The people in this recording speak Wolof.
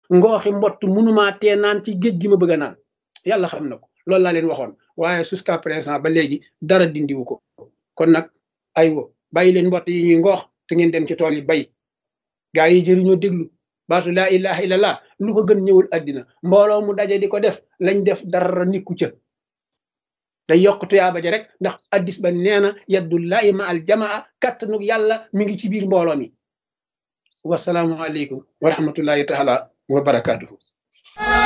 ngooxi mbott munumaa tee naan ci géej gi ma bëgg a naan yàlla xam na ko loolu laa leen waxoon waaye jusqu'à présent ba léegi dara dindiwu ko kon nag aywa bàyyi leen mbott yi ñuy ngoox te ngeen dem ci tool yi bay gaa yi jëriñoo déglu baatu laa ilaha illallah lu ko gën ñëwul àddina mbooloo mu daje di ko def lañ def dara nikku ca day yokk tuyaaba ja rek ndax addis ba nee na yaddullahi ma al jamaa kattanug yàlla mi ngi ci biir mbooloo mi wasalaamu aleykum wa rahmatullahi taala wa barakaatuhu